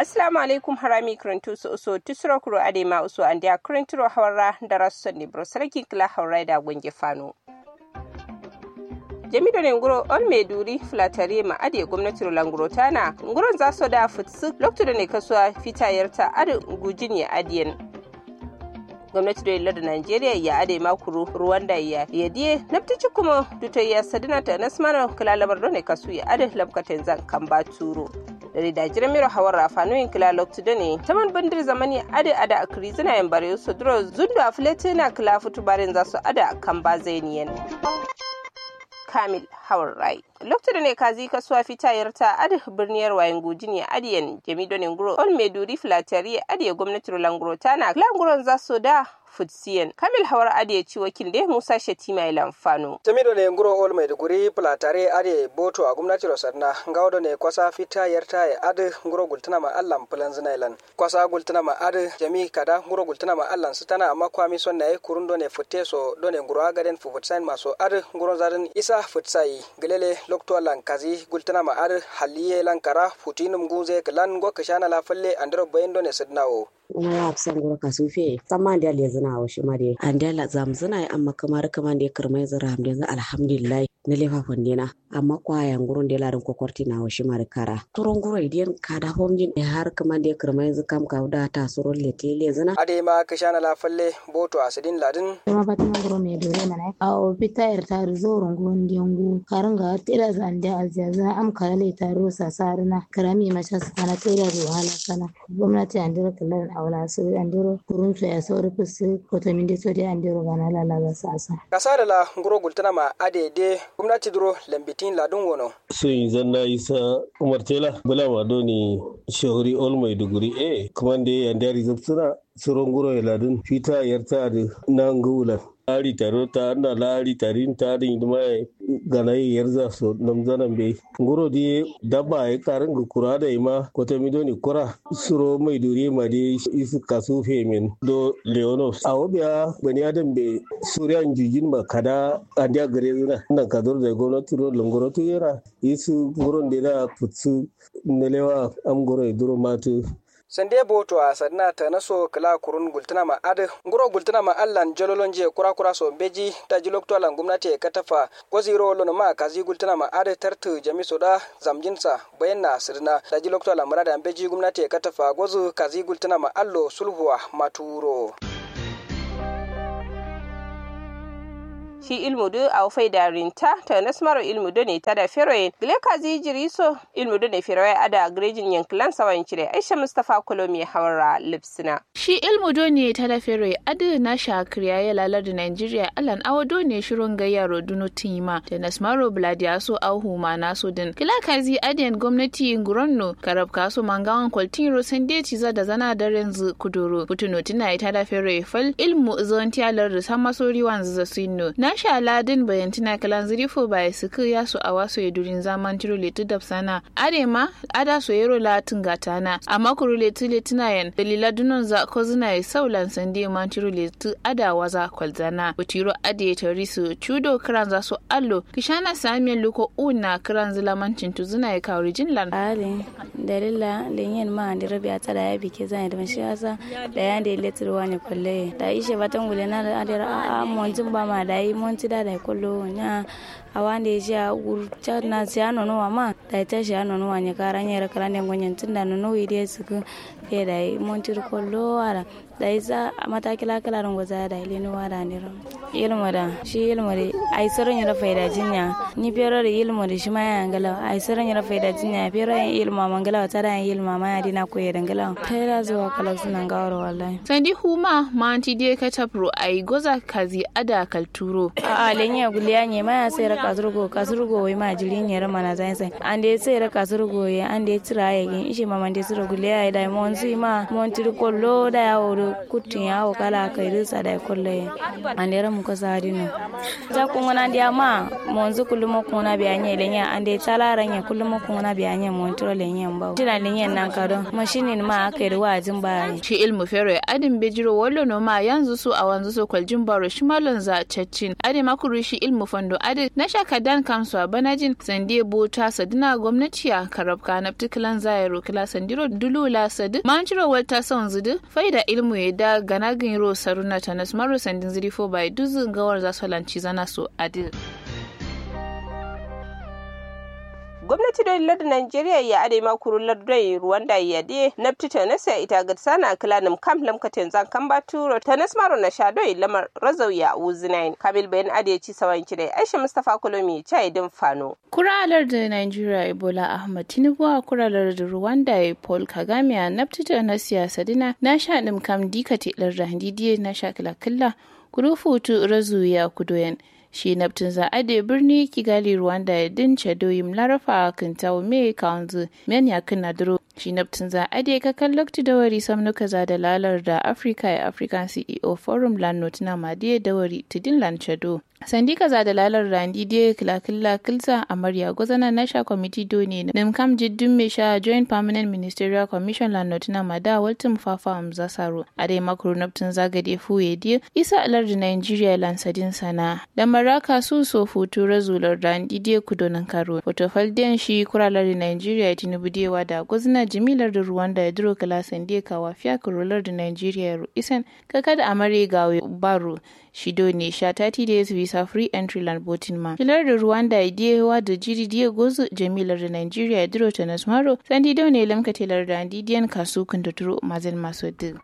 assalamu alaikum harami kirintu su uso tusuro kuro ade ma uso an dia kirinturo hawara da rasu ne bro sarki kila hawara da gunge fano jamido ne nguro on mai duri filatare ma ade gwamnati languro tana nguron za su da futsu lokacin da ne kasuwa fitayarta ade gujin ya adiyan gwamnati da yalla da Najeriya ya ade makuru ruwan da ya yadiye naftici kuma duto ya sadina ta nasmana kala labar ne kasu ya ade labkaten zan kan ba turo da da jiran miro hawar rafanoyin kila loktu da ne taman bandir zamani ade ada akri zina yan bare su duro zundu a filetina kila futu barin za su ada kan ba zainiyan kamil hawar rai lokacin ne kazi kasuwa fitayar ta adi birniyar wayan gujin ya adiyan jami'do ne nguro on maiduri filatari adiye gwamnati languro tana languron za su da futsiyan kamil hawar ade ci wakil da musa shatima ilan fano tamido ne nguro ol maiduguri platare ade boto a gwamnati rosarna ngawdo ne kwasa fita yarta e ade nguro gultana ma allan plan zinailan kwasa gultana ma ade jami kada nguro gultana ma allan sutana amma kwami son na kurundo ne futte so do ne nguro agaden fufutsain maso ade nguro zarin isa futsai gelele lokto lan kazi gultana ma ade halliye lan kara futinum guze klan go kashana la falle andro bayendo ne sidnawo ina ya fi san gura kasu fe tsamma da le zina wa shi mare an da la zam zina amma kamar kamar da kirmai zira ham da alhamdulillah na lefa fondina amma kwayan gurun da larin kokorti na wa shi mare kara turon gura idan ka da homjin da har kamar da kirmai zikam ka da ta suron lete le zina ade ma kashana la falle boto asidin ladin kuma fatima guro me dore mana a o pitayar ta zoron gon diengu karanga tira zande aziyaza am karale ta rosa sarina karami macha sana tira ruhala sana gwamnati an dira kallan awla so andiro kurun so ya sauri fusi koto min de sodi andiro gana la la sasa kasada la nguro gultana ma ade de gwamnati duro lambitin ladun wono so yin zanna isa umar tela bula ma doni shahuri ol maiduguri e kuma da ya ndari zabsuna suron guro ya ladun fita yarta da nan gulan lari taro ta na lari tarin tarin da mai ganayi yarza so namzanan bai nguro di dabba ya karin ga kura da ima kota mi doni kura suro mai duri ma di isu kasu femin do leonos a wabiya bani adam bai suriyan jijin ma kada andiya gare zina nan ka da gwamnati ro langoro to yara isu nguron da da futsu nelewa am goro duro matu sande boto a sadna ta naso kala kurun gultuna ma ad nguro gultuna ma allan jololon je kura kura so beji ta jilok to allan gumnati ka tafa ko zero lono ma kazi gultuna ma ad tartu jami soda zamjinsa bayanna sirna ta jilok to allan murada beji gumnati ka tafa gozu kazi gultuna ma allo sulhuwa maturo shi ilmu du a fai da rinta ta nasmaro ilmu du ne ta da feroyin gile ka zi jiri so ilmu du ne feroyi ada grejin yankilan sawan cire aisha mustapha kolomi hawara lipsina shi ilmu du ne ta da feroyi adu na shakriya ya lalar da nigeria alan awado ne shirin gayyaro dunu tima da nasmaro bladiya so auhu ma na so din gile ka zi adiyan gwamnati nguronno karab kaso mangawan kwaltin rosan deci za da zana da renzu kuduro putuno tina ita da feroyi fal ilmu zontiyalar da sama sori wanzu za su na sha ladin bayantina kalan zirifo ba ya suku ya su a waso ya durin zaman tiro letu da sana arema ada so yero latin gatana amma kuru letu letina yan dalila dunon za ko zina ya saulan sande man tiro letu ada waza kwalzana butiro ade tari su chudo kiran za su allo kishana samiyan luko una kiran zila mancin tu zina ya kawo jin lan ale dalila lenyen ma andi rabi ata da ya bike zan da mashi asa da ya da letu wani kwalle da ishe batan gulena da adira a monjin ba ma da yi monti da da kollo nya awande ja urcha na sia no no ma da ta ja no no nya kara nya ra kala ne gonyen tinda no no ide suku ke da monti kollo ara da isa mata kila kala ran goza da ile no wada ne ro ilmu da shi ilmu da ai saron ya faida jinya ni pero da ilmu da shi ma ya ngala ai saron ya faida jinya pero ya ilmu ma ngala ta da ilmu ma ya dina ko ya ngala ta da zuwa kala suna ngawar wallahi sandi huma ma anti de ka tapro ai goza kazi ada kalturo a a lenya guliya ne ma ya sai ra kasurgo kasurgo wai ma jiri ne ra mana zai sai an de sai ra kasurgo ya an de tira ya gin ishe ma man de sura guliya da mon si ma mon tir kollo da ya woro kutin ya kala kai risa da kolle an de ra mu ko sadino ja kun wana dia ma mon zu kullum ko na biya nye lenya an de tala ranya kullum ko na biya nye mon tiro lenya ba tina lenya nan ka don mashinin ma aka yi wajin ba shi ilmu fere adin bejiro wallo no ma yanzu su a wanzu su kwaljin baro shi malon za caccin ade makuru shi ilmu fando ade na sha kadan kamsu a banajin sande bota sadina gwamnati a karabka na particular zairo kila sandiro dulula sadi manjiro wata son zudu faida ilmu ya da ganagin ro saruna tanas maro sandin zirifo bai duzu gawar zasu lanci zana so adil gwamnati da lardin Najeriya ya ade makuru lardai Rwanda ya de na ptita na sai ita ga sana kilanim kam lamkatin zan kan baturo ta nasmaro na shadoi lamar razau ya uzinain kabil bayan ade ci sawan kidai Aisha Mustafa Kolomi chai din fano kuralar da Najeriya Ebola Ahmad Tinubu a kuralar da Rwanda Paul Kagame a naptita na siyasa dina na sha dim kam dikate lardin handidiye na sha kila killa kurufutu razu ya kudoyen shi naftin za a da birni kigali rwanda ya dince doyin larafa kan tawo me kawanzu men ya kan nadiro shi naftin za a da kakan lokti da wari samnuka za da lalar da africa ya african ceo forum land notina madiya da wari tidin land chado sandi kaza da lalar randi de kilakilla kilsa amarya gwazana nasha committee do ne nim kam jiddin me sha joint permanent ministerial commission la notina mada waltin fafa amza saro ade makuru naptin zagade fuye die isa alar da nigeria lansadin sana da maraka su so futu razular randi de kudonan karo fotofal den shi kuralar da nigeria tinubu dewa da gwazana jimilar da rwanda ya duro kala sandi kawa fiya kurolar da nigeria ru isan kakada amare gawe baro shido ne sha 30 days visa free entry land boating ma filar da rwanda idiyewa da jiri diye gozu jamilar da nigeria ya diro ta nasmaro sandi dau ne lamka telar da didiyan kasu kun da turo mazin masu duk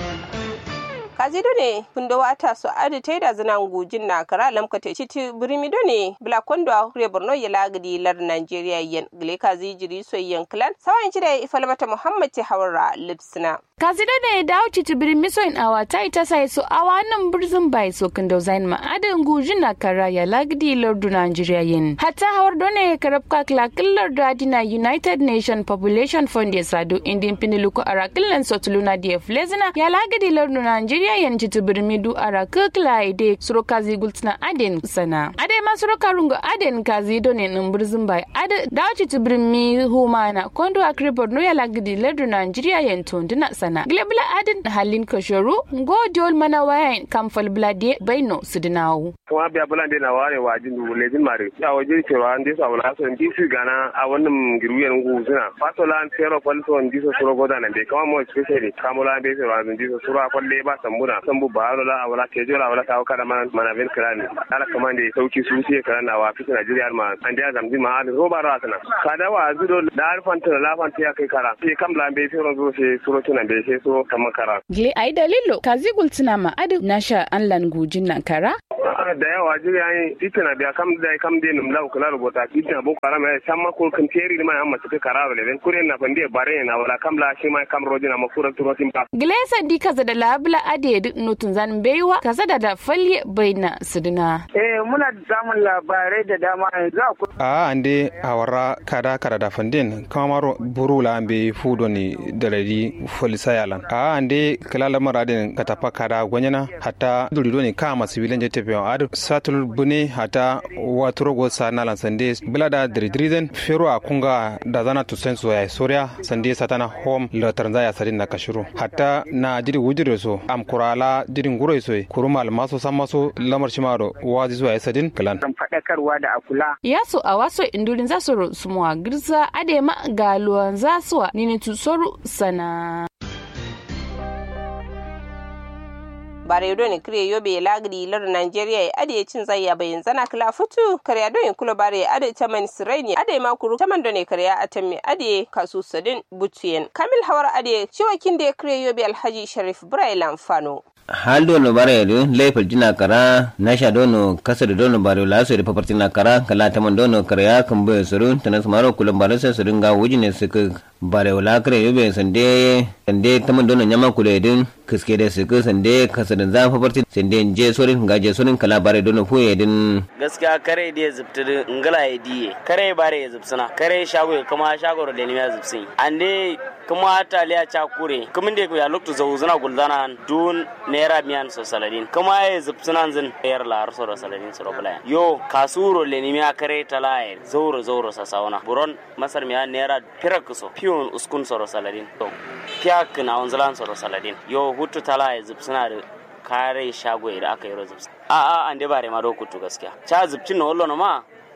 kazido ne fundo wata so adi taida zina ngujin na kara lamka te chiti birimido ne bla kondo a hure borno ya lagadi lar nigeria yen gile kazi jiri so yen klan sawan chida ifalmata muhammad ti hawara lipsina kasida ne da wuce ta birin miso in awa ta ita sai so awa nan birzin bai so kan zain ma adin gujin na kara ya lagdi lardu nigeria yin hatta hawar done karabka klakin lardu adina united nation population fund ya sadu indin piniluku arakillan sotuluna df lezina ya lagdi lardu nigeria yin ci birmi du araka klaide suro kazi gultina adin sana ade ma suro karungo adin kazi done nan birzin bai ade da wuce ta birmi humana kondo akribor no ya lagdi lardu nigeria yin tondina sana sana glebla adin halin kasharu go diol mana wayan kamfal blade baino sidinawu kuma biya bulan na ware wa jin du lejin mare ya waje ce wa ande sa wala so ndi su gana a wannan giruyen ngu suna fasola an tero falso ndi so suro goda nan be kama mo especially kamula be se wa ndi so suro kwalle ba sambuna sambu ba la wala ke jola wala ta kada man mana ben krani ala kamande sauki su sai krana wa fitin Najeriya ma an da zamzi ma an roba ra sana kada wa zudo da alfanta la fanta ya kai kara sai kam la be sai ron zo sai suro tunan be sai so kamar kara. Gle ai dalilo ka zigul tuna ma adu na sha an lan gujin nan kara? da yawa jiri ai ita na biya kam da kam de num lau kula rubuta ita na boko haram ya samma ko kan teri ma amma suka kara wala ben kure na fande bare na wala kam la shi ma kam rojina ma kura turo tin ba. Gle sandi kaza da labla ade duk nutun zan baiwa kaza da da falye baina suduna. Eh muna samun labarai da dama yanzu akwai. A ande awara kada kada da fandin kamaro burula ambe fudo ni dalari folisa yalan. A ande kala lamar adin katapa kada gwanyana hatta durido ni kama sibilan jete pe adu satul bune hata waturo go sanalan sande bilada dridriden fero a kunga da zana to senso ya soria sande satana home la taranza ya sadin na kashuru hatta na jiri wujire so am kurala jirin guro so kurumal maso samaso lamar shimaro wazi so ya sadin kalan fadakarwa da akula yaso a waso indurin zasu sumuwa girza adema galuwan zasuwa nini tusoru sana bare do ni kire yobe lagdi lar Nigeria ya ade cin zayya bayin zana kala futu kare do in kula bare ade taman siraini ade ma kuru taman do ne kare atami ade kasu sadin butuyen kamil hawar ade ciwa kinde kire yobe alhaji sharif brailan fano hal dono bare do leifal jina kara nasha dono kasa da dono bare la so da paparti na kara kala taman dono kare kan be surun tanas maro kulan bare sai surun ga wujine suka bare wala kare yobe sande sande taman dono nyama kule din kiske da suka sande kasa da zan paparti sande je sorin ga je sorin kala bare dono fuye din gaskiya kare da zubtir ngala ya diye kare bare ya zubsuna kare shago kuma shago da ne ya zubsin ande kuma taliya cha kure kuma da ya lokto zau zuna guldana dun naira miyan so saladin kuma ya zubsuna zin yar la so da saladin so bula yo kasuro le ni miya kare talaye zauro zauro sa sauna buron masar miya naira pirak so pion uskun so saladin to piak na onzalan so saladin yo hutu talaye zubsuna da kare shago da aka yi rozubs a a an dai bare ma do kutu gaskiya cha zubcin no wallo ma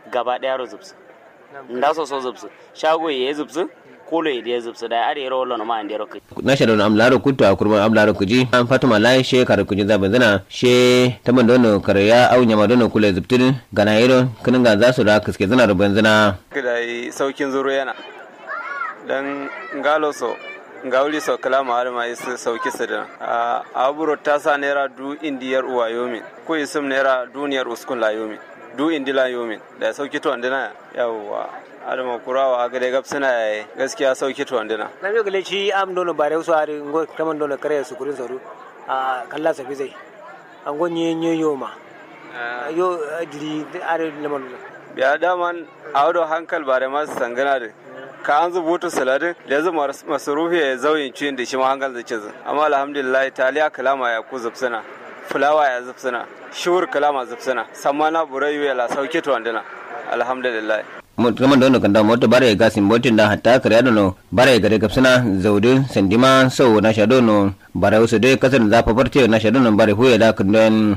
gaba daya ro zubsu nda so so zubsu shago ye zubsu kolo ye de zubsu da are ro lo ma ande ro na shaɗo am laro kuttu a kurma am laro kuji an fatuma lai she kare kuji zabe zana she taman dono kare ya au nyama dono kule zubtin gana yiro kinin ga za su da kiske zana ruban zana kida saukin zuru yana dan ngalo so ngawli so kala ma ma isu sauki sidin a aburo ta sa naira du indiyar uwa yomin ko isum naira duniyar uskun la yomin du indila yomin da sauki to andina yawwa adama kurawa a gade gab suna gaskiya sauki to andina na mi gale shi am dono bare su ari ngo kaman dono kare su kurin saru a kalla sa fi zai an go nye nye yoma yo diri are lemon biya daman awdo hankal bare masu sangana da ka an zubuta saladin da zama masarufi ya zauyin ciyin da shi ma hankal da cizin amma alhamdulillah taliya kalama ya ku zubsuna fulawa ya zubsuna shur kalama zubsuna samana burayu ya la sauke to andina alhamdulillah kaman dono kanda mota bare ga simbotin da hatta kare dono bare ga daga suna zaudu sandima sau na sha dono bare wasu dai kasar da zafa farce na sha dono bare huya da kundin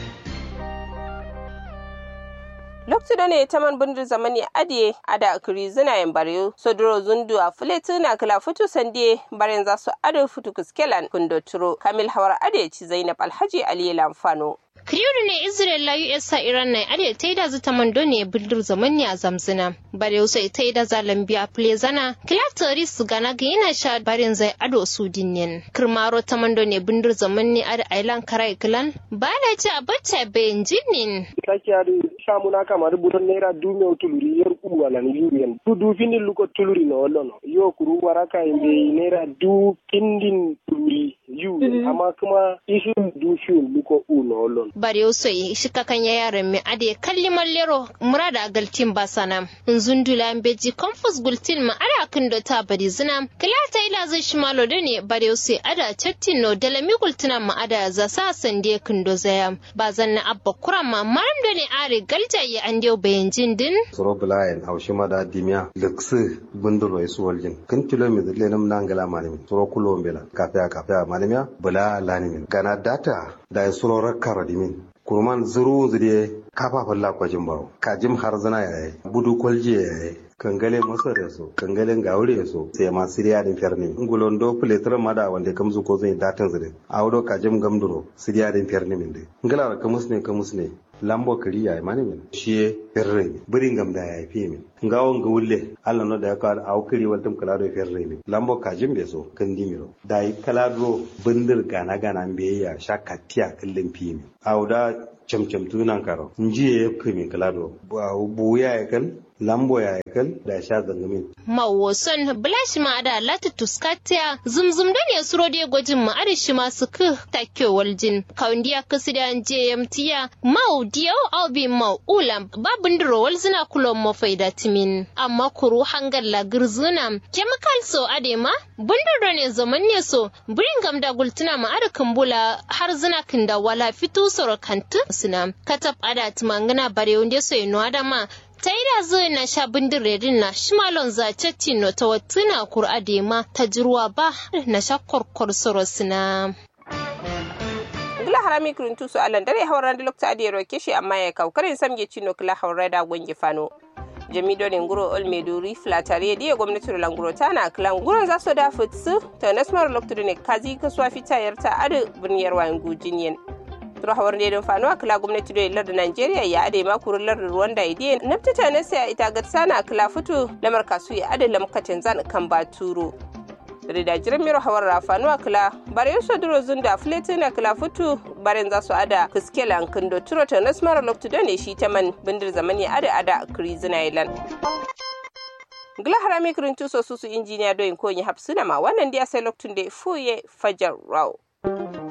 loktu da ne ta man bundur zamani adiye ada akiri zina yan bare sodoro zundu a fuletu na kala futu sande baren za su ado futu kuskelan kundo turo kamil hawar adiye ci zainab alhaji aliyu lamfano Kiriyu ne Israel la US sa Iran na ade ta da zata mando ne bildir zaman ne a zamzina. Bare wasu ita da zalan biya plezana. Kilatari su gana ga yana sha barin zai ado su dinnin. Kirmaro ta mando ne bindir zaman ne ada ailan karai kilan. Ba da ci a bacca bayan jinnin. Sake adu samu na kama rubutan naira dume tuluri yar uwa lan yuriyan. Du du finin luko tuluri na wallono. Yo kuru waraka imbe naira du kindin tuluri yu. Amma kuma ishin du fiun luko u na wallono. bare so shi kakan ya yaran mi ade kalli mallero murada agaltin basana nzundula beji confus gultin ma ara kin do ta bari zina kilata ila zai shi malo ne bare so ada chattin no dala mi gultina ma ada za sa sande kin do zaya ba zanna abba kurama maram do ne are galja ya ande bayan jin din soro bulayen haushi mada dimiya lekse bundulo isu waljin kin kilometer lenum nangala manimi soro kulombela kafe kafe manimiya bula lanimin gana data da soro rakkara dimin kurman zuru zuriye kafafin lakwajin baro kajim har zana ya yi budu kwalje ya yi kangale masa da so kangalen gaure ya so sai ma siriya din ferni ngulon do pletra mada wanda kamzu ko zai datan zure awdo kajim gamduro siriya din ferni min de ngala kamus ne kamus ne lambo kari ya mani min shi ferre birin gam da ya fi min ngawon ga wulle Allah no da ya kawo aw kiri wal tum kala do ferre min lambo kajim be so kan dimiro da yi kala do bindir gana gana be ya shaka tiya kallin fi min awda camcam tunan karo nji ya kumi kala do bu ya ya kal lambo ya kal da sha zangamin. Mawoson Blash ma da lati tuskatiya zumzum da ne suro da gwajin ma ada shi ma su ku takyo waljin. Kaundiya kasu da JMTya mau diyau au bi mau ulam babin duro walzina kulon mafai da timin. Amma kuru hangar lagir zuna chemical so ade ma bundaro ne zaman ne so birin gam da gultuna ma ada kambula har zina kinda wala fito soro kantu suna. Katab ada tumangana bare wunde so ino adama ta yi da zai na sha bindirerin na shimalon zace tino ta watuna kur'a da ma ta jirwa ba na sha korkor sorosina. gila harami kuruntu su alan dare hauran da lokta adiyar kishi amma ya kaukarin samge cino kila haurai da gwangi fano jamido ne nguro olmeduri flatare diya gwamnati languro tana kilan guron za su da futsu ta nasmar lokta ne kazi kasuwa fitayar ta adu birniyar wayan gujiniyan rahawar ne don fanuwa kila gwamnati da lar da Najeriya ya ade makurin lar Rwanda idiye naftata na sai ita ga sana kila fito lamar kasu ya ade lamkacin zan kan baturo da jiran miro hawar rafanuwa kila bare so duro zunda flete na kila fito barin za su ada kuskela kindo turo ta nasmara loktu da ne shi ta man bindir zamani ada ada krizina island gila harami kirin tuso susu injiniya doyin ko yi hapsuna ma wannan dia sai loktun da fuye fajar raw